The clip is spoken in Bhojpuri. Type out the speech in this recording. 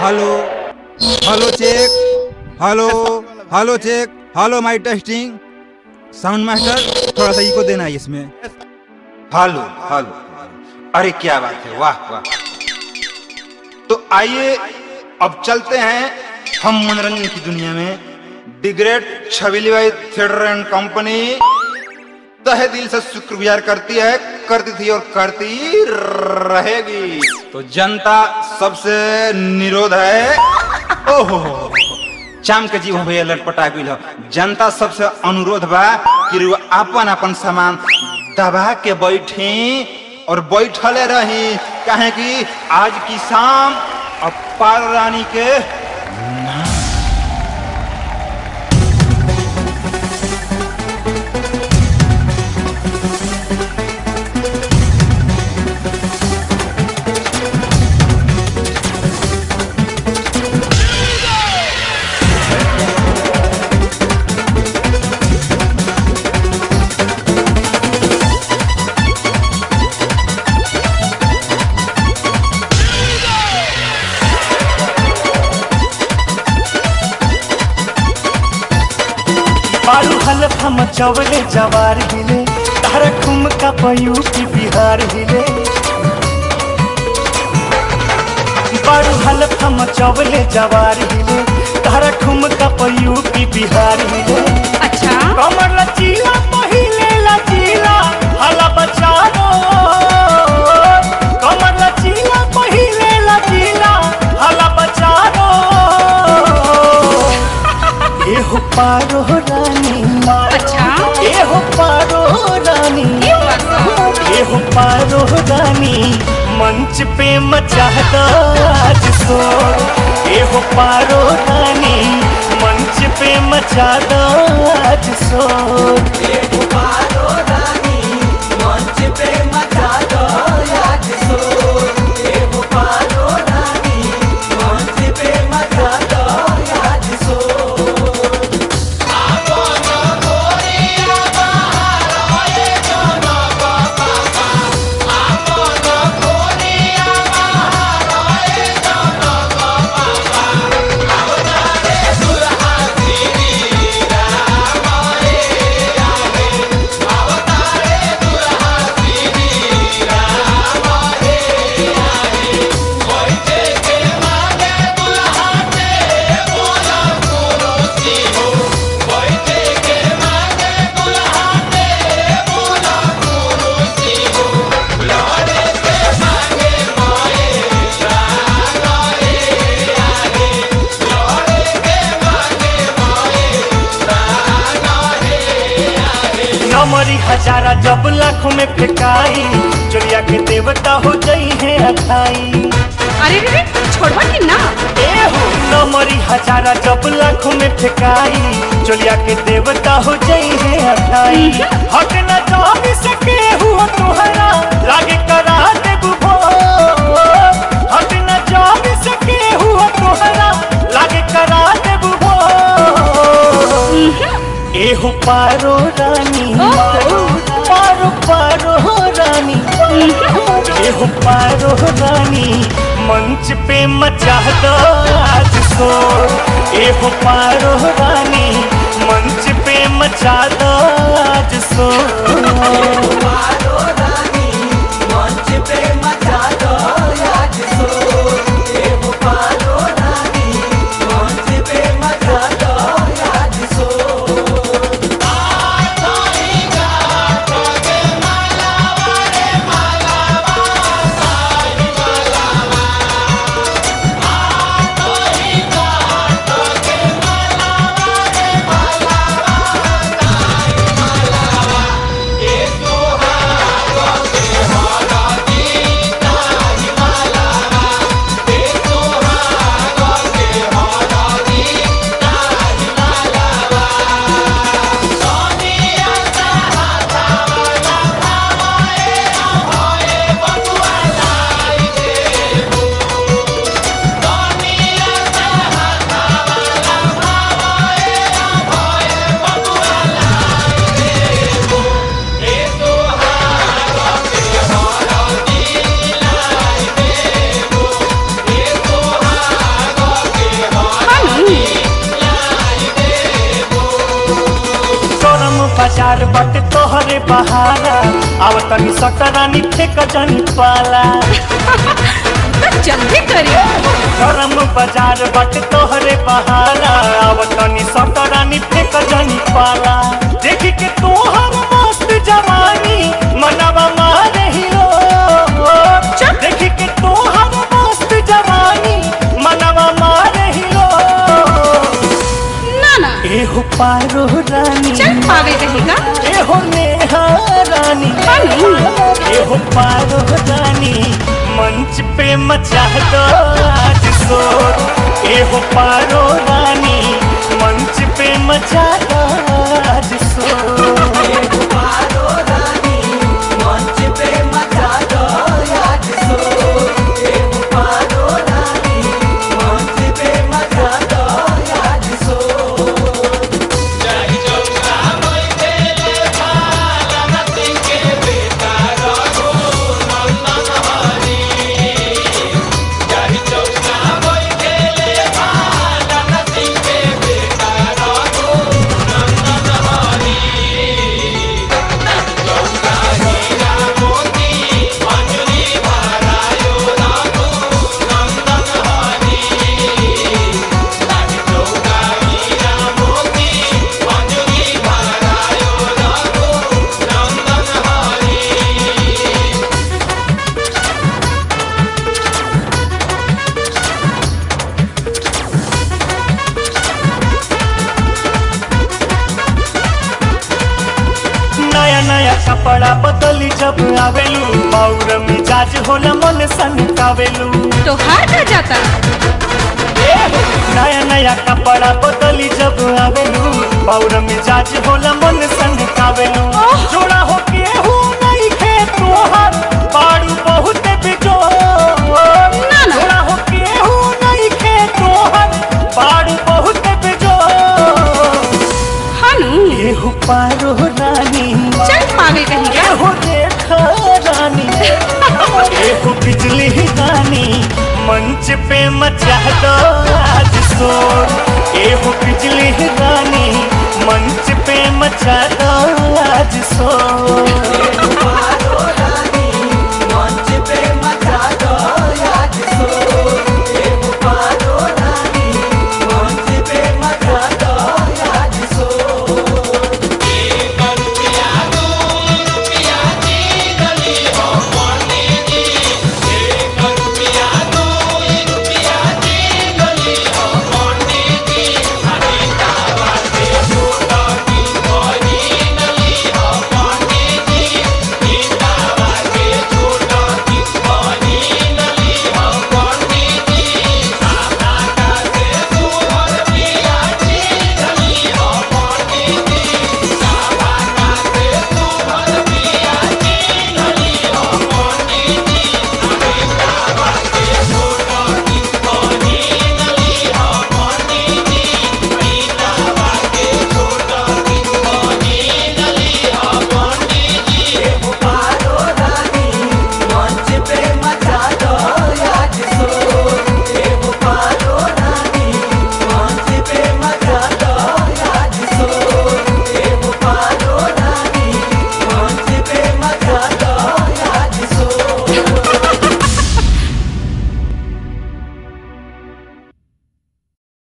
Hello hello check hello hello check hello माई टेस्टिंग साउंड मास्टर थोड़ा सा इको देना है इसमें हेलो हेलो अरे क्या बात है वाह वाह तो आइए अब चलते हैं हम मनोरंजन की दुनिया में दी ग्रेट छबीली भाई थिएटर एंड कंपनी तहे दिल से शुक्रगुजार करती है करती थी और करती रहेगी तो जनता सबसे निरोध है ओहो चाम के जीव भैया लटपटा गई हो जनता सबसे अनुरोध बा कि रउआ अपन अपन सामान दबा के बैठी और बैठले रही काहे कि आज की शाम अब पार रानी के बारू हलफ हम चवले जवार हिले तारा खुम का पयू की बिहार हिले बारू हलफ हम चवले जवार हिले तारा खुम का पयू की बिहार हिले अच्छा कमर लचीला पहिले लचीला हला बचारो कमर लचीला पहिले लचीला हला बचारो एहो पारो रानी अच्छा एहो पारो रानी ये बात बा। एहो पारो रानी मंच पे मचा दो आज शोर एहो पारो रानी मंच पे मचा दो आज शोर नमरी हजारा जब लाखों में फेंकाई चोरिया के देवता हो जाई है अठाई अरे रे रे छोड़वा कि ना ए हो नमरी हजारा जब लाखों में फेंकाई चोरिया के देवता हो जाई है अठाई हक न जान सके हुआ तुहरा लागे करा दे बुभो हक न जान सके हुआ तुहरा लागे करा दे बुभो एहो पारो रानी पारो पारो रानी एहो पारो रानी मंच पे मचा दो आज शोर एहो पारो रानी मंच पे मचा दो आज शोर Esto बाजार बट तोहरे बहारा आव तनी सटरानी फेक जनी पाला तो जल्दी करिए गरम बाजार बट तोहरे बहारा आव तनी सटरानी फेक जनी पाला देख के तोहर मस्त जवानी मनवा मारे हिलो देख के तोहर मस्त जवानी मनवा मारे हिलो ना ना एहो पारो रानी चल पावे कहेगा एहो नेहा रानी हेलो। एहो पारो रानी मंच पे मचा दो आज शोर एहो पारो रानी मंच पे मचा दो आज शोर नया नया कपड़ा बदली जब आवेलू और मिजाज होला मन सन कावेलू तो हार का जाता नया नया कपड़ा बदली जब आवेलू और मिजाज होला मन सन कावेलू जोड़ा हो के हो नहीं खे तोहर बाड़ू बहुत बिजो ना। जोड़ा हो के हो नहीं खे तोहर बाड़ू बहुत बिजो हानू एहु पारो रानी चल पावे कहेगा एहो देखा रानी एहो बिजली रानी मंच पे मचा दो आज शोर एहो बिजली रानी मंच पे मचा दो आज शोर